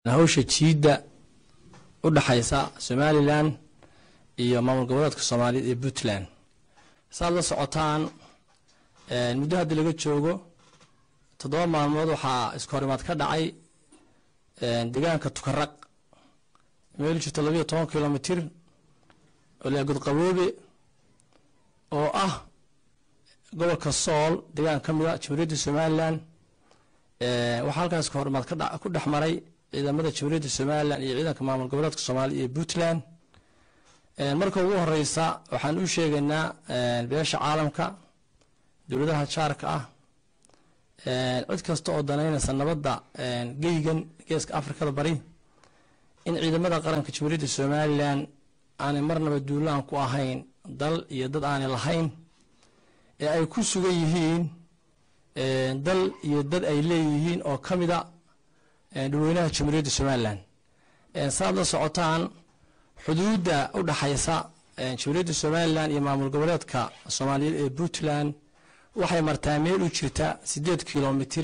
hawsha jiidda u dhexaysa somalilan iyo maamul goboleedka soomaaliyeed ee puntland saaad la socotaan muddo haddii laga joogo toddoba maalmood waxaa iskahorimaad ka dhacay deegaanka tukaraq meel jirta labayo toban kilomitir oo la godqaboobe oo ah gobolka sool deegaan ka mida jamhuuriyadda somalilan waxaa halkaas iskahorimaad ku dhex maray ciidamada jamhuuriyadda somalilan iyo ciidanka maamul goboleedka soomaaliya iyo puntland marka ugu horeysa waxaan u sheegaynaa beesha caalamka dowladaha jaarka ah cid kasta oo danaynaysa nabadda geygan geeska afrikada bari in ciidamada qaranka jamhuuriyadda somalilan aanay marnaba duulaan ku ahayn dal iyo dad aanay lahayn ee ay ku sugan yihiin dal iyo dad ay leeyihiin oo ka mida dhulweynaha jamhuuriyadda somalilan saaad la socotaan xuduudda u dhaxaysa jamhuuriyadda somalilan iyo maamul goboleedka soomaaliyeed ee puntland waxay martaa meel u jirta sideed kilomitir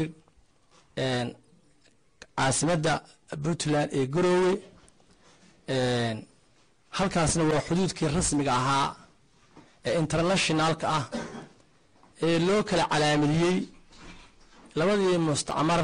caasimadda puntland ee garoowe halkaasna waa xuduudkii rasmiga ahaa ee internationalka ah ee loo kala calaamadiyey labadii mustacmar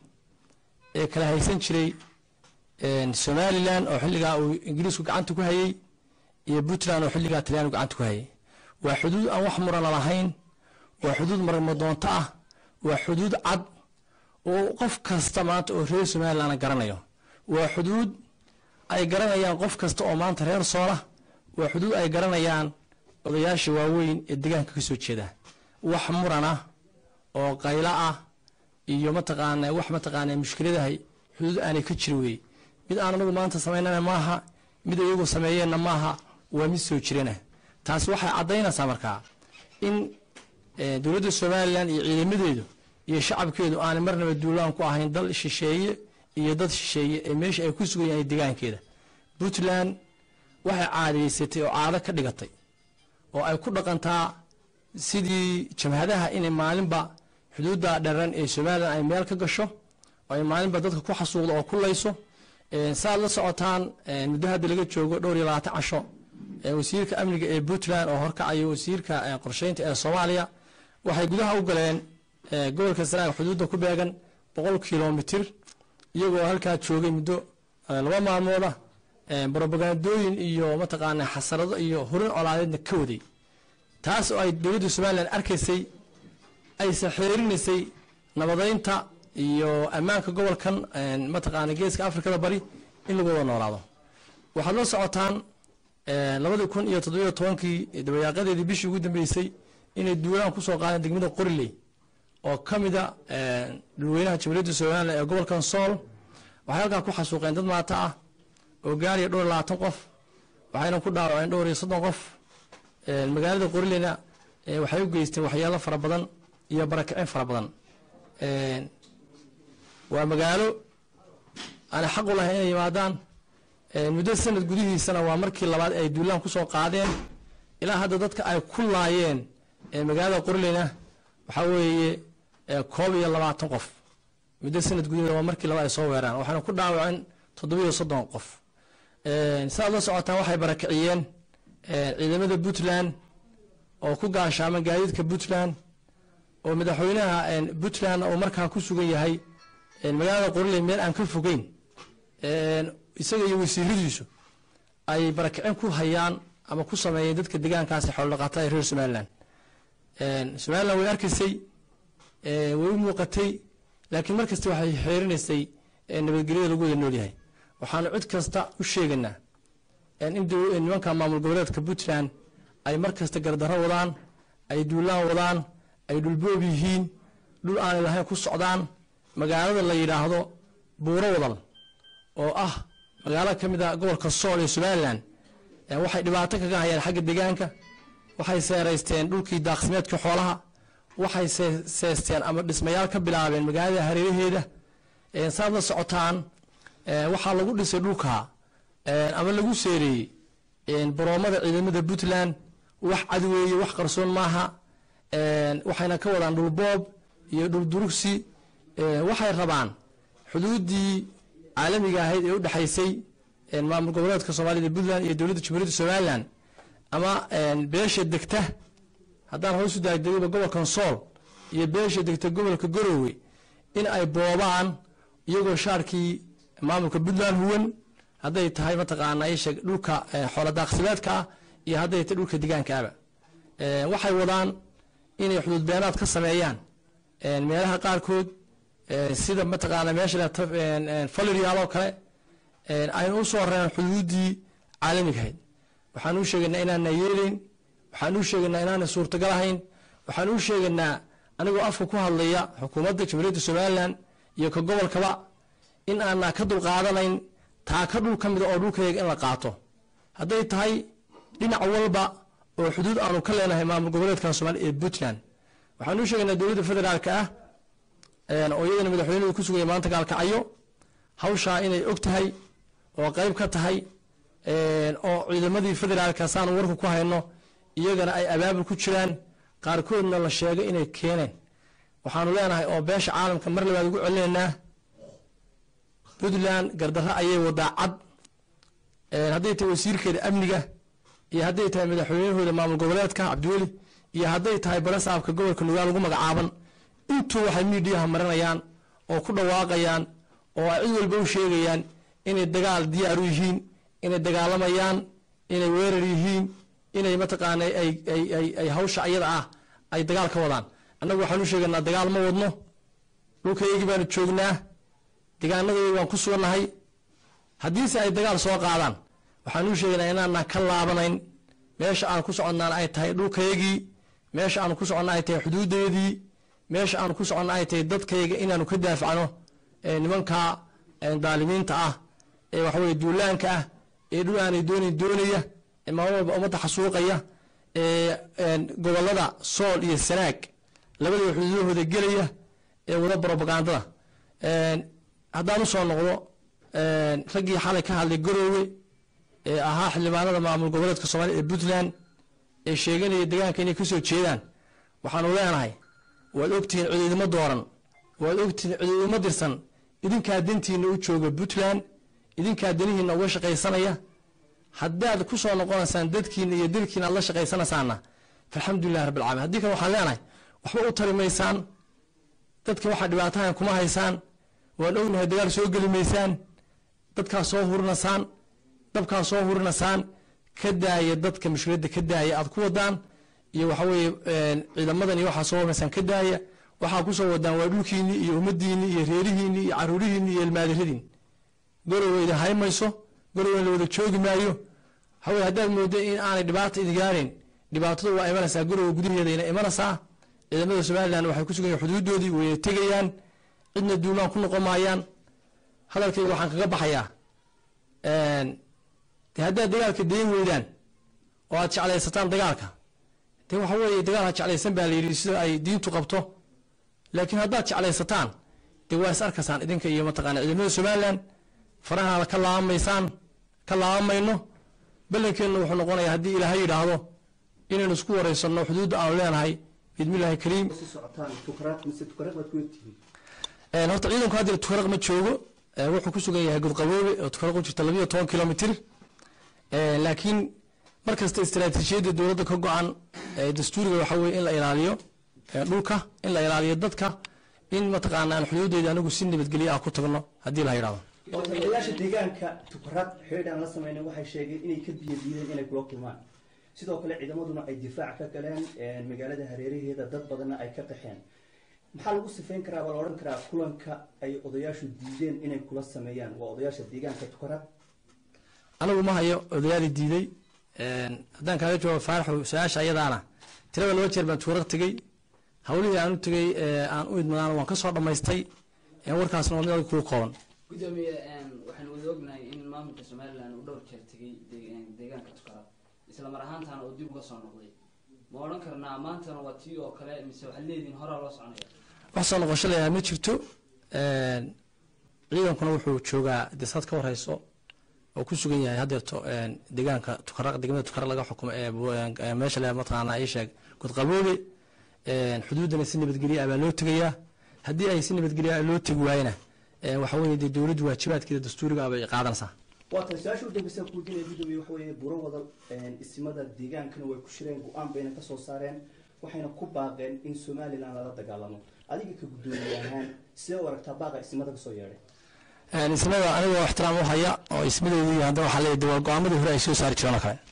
ee kala haysan jiray somalilan oo xilligaa uu ingiriisku gacanta ku hayey iyo puntland oo xilligaa talyaanigu gacanta ku hayay waa xuduud aan wax murana lahayn waa xuduud marmadoonto ah waa xuduud cad oo qof kasta maanta oo reer somalilan garanayo waa xuduud ay garanayaan qof kasta oo maanta reer soola waa xuduud ay garanayaan odayaasha waaweyn ee deegaanka ka soo jeeda wax murana oo qaylo ah iyo mataqaana wax mataqaana mushkiladahay xuduud aanay ka jiri weye mid aan anagu maanta samaynana maaha mid iyagu sameeyeenna maaha waa mid soo jirana taasi waxay caddaynaysaa markaa in dowladda somalilan iyo ciidamadeedu iyo shacabkeedu aanay marnaba duulaan ku ahayn dal shisheeye iyo dad shisheeye ee meesha ay ku sugan yahay deegaankeeda puntland waxay caadayeysatay oo caado ka dhigatay oo ay ku dhaqantaa sidii jabhadaha inay maalinba xuduudda dheran ee somalilan ay meel ka gasho oo ay maalinba dadka ku xasuuqdo oo ku layso saaad la socotaan muddo hadda laga joogo dhowr iyo labaatan casho wasiirka amniga ee puntland oo horkacayo wasiirka qorsheynta ee soomaaliya waxay gudaha u galeen gobolka sanaag xuduudda ku beegan boqol kilomitir iyagoo halkaa joogay muddo laba maalmooda brobagandooyin iyo mataqaana xasarado iyo hurin colaadeedna ka waday taas oo ay dowladda somalilan arkaysay ayse xeerinaysay nabadeynta iyo ammaanka gobolkan mataqaana geeska afrikada bari in lagu wada noolaado waxaad la socotaan labadii kun iyo toddobiyo tobankii dabayaaqadeedii bishii ugu dambeysay inay duulaan kusoo qaadeen degmada qoriley oo ka mida dhulweynaha jamhuuriyadda somalilan ee gobolkan sool waxay halkaa ku xasuuqeen dad maata ah oo gaariya dhowr iyo labaatan qof waxayna ku dhaawaceen dhowr iyo soddon qof magaalada qorileyna waxay u geysteen waxyaalo fara badan iyo barakicin fara badan waa magaalo aanay xaq u lahayn inay yimaadaan muddo sanad gudihiisana waa markii labaad ay duulaan kusoo qaadeen ilaa hadda dadka ay ku laayeen magaalada qorileyna waxaa weeye koob iyo labaatan qof muddo sanad gudaheeda waa markii labaad ay soo weeraan waxaana ku dhaawaceen toddobiyo soddon qof sidaad la socotaan waxay barakiciyeen ciidamada puntland oo ku gaashaaman gaadiidka puntland oo madaxweynaha puntland uu markaa ku sugan yahay magaalada qoriley meel aan ka fogeyn isaga iyo wasiiradiisu ay barakicin ku hayaan ama ku sameeyeen dadka deegaankaasi xoolodhaqaatada ee reer somalilan somalilan way arkaysay way u muuqatay laakiin mar kasta waxay xeerinaysay nabadgelyada lagu wada noolyahay waxaanu cid kasta u sheegaynaa in nimanka maamul goboleedka puntland ay mar kasta gardarro wadaan ay duulaan wadaan ay dhulboob yihiin dhul aanay lahayn ku socdaan magaalada la yidhaahdo buuro wadal oo ah magaalo ka mid a gobolka sool ee somalilan waxay dhibaato kaga hayaan xagga deegaanka waxay seeraysteen dhulkii daaqsimeedka xoolaha waxay seesteen ama dhismayaal ka bilaabeen magaalada hareeraheeda saad la socotaan waxaa lagu dhisay dhulka ama lagu seereeyey baroomada ciidamada puntland wax cadweeye wax qarsoon maaha waxayna ka wadaan dhulboob iyo dhuldurugsi waxay rabaan xuduuddii caalamiga ahayd ee u dhexaysay maamul goboleedka soomaalida puntland iyo dowladda jamhuuriyadda somalilan ama beesha degta haddaan hoos u daagdegayba gobolkan sool iyo beesha degta gobolka garowe in ay boobaan iyagoo shaarkii maamulka puntland huwan hadday tahay mataqaana isheeg dhulka xoola daaqsimeedka ah iyo hadday tahay dhulka degaankaaba waxay wadaan inay xuduud beenaad ka sameeyaan meelaha qaarkood sida mataqaana meesha falerial oo kale aynu u soo reen xuduuddii caalamigahayd waxaan u sheegaynaa inaana yeelayn waxaan u sheegaynaa inaana suurtagal ahayn waxaan u sheegaynaa anigoo afka ku hadlaya xukuumadda jamhuuriyadda somalilan iyo ka gobolkaba in aanaa ka dulqaadanayn taa ka dhul ka mida oo dhulkayaga in la qaato hadday tahay dhinac walba oo xuduud aanu ka leenahay maamul goboleedkan somaaliya ee puntland waxaan u sheegaynaa dowladda federaalka ah oo iyadana madaxweynuhu ku sugaya maanta gaalkacyo hawshaa inay og tahay oo qayb ka tahay oo ciidamadii federaalka saanu warku ku hayno iyagana ay abaabul ku jiraan qaarkoodna la sheegay inay keeneen waxaanu leenahay oo beesha caalamka mar labaad ugu celinaynaa puntland gardarro ayay wadaa cad hadday tahay wasiirkeeda amniga iyo hadday tahay madaxweynahooda maamul goboleedka cabdiweli iyo hadday tahay barasaabka gobolka nugaal lagu magacaaban intuu waxay miidiyaha marinayaan oo ku dhawaaqayaan oo ay cid walba u sheegayaan inay dagaal diyaar u yihiin inay dagaalamayaan inay weerar yihiin inay mataqaana ay hawsha iyada ah ay dagaal ka wadaan annagu waxaan u sheegaynaa dagaal ma wadno dhulkayagii baanu joognaa degaanadaydi baan ku sugannahay haddiise ay dagaal soo qaadaan waxaan u sheegaynaa inaanaan ka laabanayn meesha aan ku soconnaan ay tahay dhulkayagii meesha aan ku soconna ay tahay xuduudeedii meesha aan ku soconna ay tahay dadkayga inaanu ka daafacno nimanka daalimiinta ah ee waxaweye duulaanka ah ee dhul aanay doonayn doonaya ee maalin walba ummadda xasuuqaya ee gobolada sool iyo sanaag labadaba xuduudahooda gelaya ee wada brobagandada haddaan usoo noqdo raggii xalay ka hadlay garoowe ee ahaa xildhibaanada maamul goboleedka soomaaliya ee puntland ee sheeganaya degaanka inay kasoo jeedaan waxaanu leenahay waad ogtihiin cidiidimo dooran waad ogtihiin cidiidimo dirsan idinkaa dantiina u jooga puntland idinkaa danihiina uga shaqaysanaya haddaad ku soo noqonaysaan dadkiina iyo dalkiina aad la shaqaysanaysaanna falxamdulilah rabbilcalamin haddii kale waxaan leenahay waxba u tari maysaan dadka waxaa dhibaatahan kuma haysaan waan ognahay dagaal soo geli maysaan dadkaa soo hurinasaan dabkaa soo hurinasaan ka daaya dadka mushkiladda ka daaya aad ku wadaan iyo waxaweye ciidamadan iyo waxaa soo hurinasaan ka daaya waxaa kusoo wadaan waa dhulkiinii iyo ummadiinii iyo reerihiinii iyo caruurihiinii iyo ilmaadiradiin gorowe idin haymayso gorowe la wada joogi maayo waxaweye haddaad mooda in aanay dhibaata idin gaarayn dhibaatadu waa imanaysaa gorowe gudaheedayna imanaysaa ciidamada somalilan waxay ku sugan yihin xuduudoodii wayna tegayaan cidna duulaan ku noqon maayaan hadalkayga waxaan kaga baxayaa de haddaad dagaalka dayn weydaan oo aad jeclaysataan dagaalka de waxa weeye dagaal ha jeclaysan baa la yidhi sida ay diintu qabto laakiin haddaad jeclaysataan de waa is arkaysaan idinka iyo mataqana ciidamada somalilan faraha ka laabamaysaan ka laabamayno ballankeenna wuxuu noqonayaa haddii ilaahay yidhaahdo inaynu isku wareysanno xuduudda aanu leenahay bismillahi kariim horta ciidanku hadda tukaraq ma joogo wuxuu ku sugan yahay godqaboobe oo tukaraq u jirta labiyo toban kilomitr laakiin mar kasta istaraatiijiyadda dowladda ka go-an dastuuriga waxa weye in la ilaaliyo dhulka in la ilaaliyo dadka in mataqaana aan xuduudeyda anigu si nabadgelyo ah ku tagno haddii la yidhahdo odayaasha deegaanka tukarad xeedh aan la samaynin waxay sheegeen inay ka biyo diideen inay kula kulmaan sidoo kale ciidamaduna ay difaac ka galeen magaalada hareeraheeda dad badanna ay ka qaxeen maxaa lagu sifayn karaa waa la odhan karaa kulanka ay odayaashu diideen inay kula sameeyaan waa odayaasha deegaanka tukarad anigu ma hayo odayaadii diiday haddaan kaaga jawaabo faaraxo su-aasha ayadaana tirada laba jeer baan tukaraq tegey hawlihii aan u tegey aan u idmadaan waan ka soo dhammaystay warkaasna waa mid adag kuu kooban gudoomiye waxaynu wada ognahay in maamulka somalilan uu dhowr jeer tegey deegaanka tukarad isla mar ahaantaana uu dib uga soo noqday ma odhan karnaa maantana waa tii oo kale mise waxaad leedihin horaa loo soconaya wax soo noqosho layaha ma jirto ciidankuna wuxuu joogaa desad ka warhayso oo ku sugan yahay haddeerto deegaanka tukaraq degmada tukaraq laga xukumo ee meesha le mataqaana ii sheeg godqaboobe xuduuddana si nabadgelya ah baa loo tegayaa haddii ay si nabadgelya loo tegi waayena ee waxa weeye dee dowladdu waajibaadkeeda dastuuriga bay qaadanaysaa waa tan su-aasha u dambeysa kuudinaya gudoomiye waxa weeye buro wada isimada deegaankana way ku shireen go-aan bayna kasoo saareen waxayna ku baaqeen in somalilan lala dagaalamo adiga ka gudoomiye ahaan sidee u aragtaa baaqa isimada kasoo yeedhay ismada anigoo ixtiraam u haya oo ismadeedu haddana waxaa leeyahay dee waa go-aamadii hore ay soo saari jireen oo kale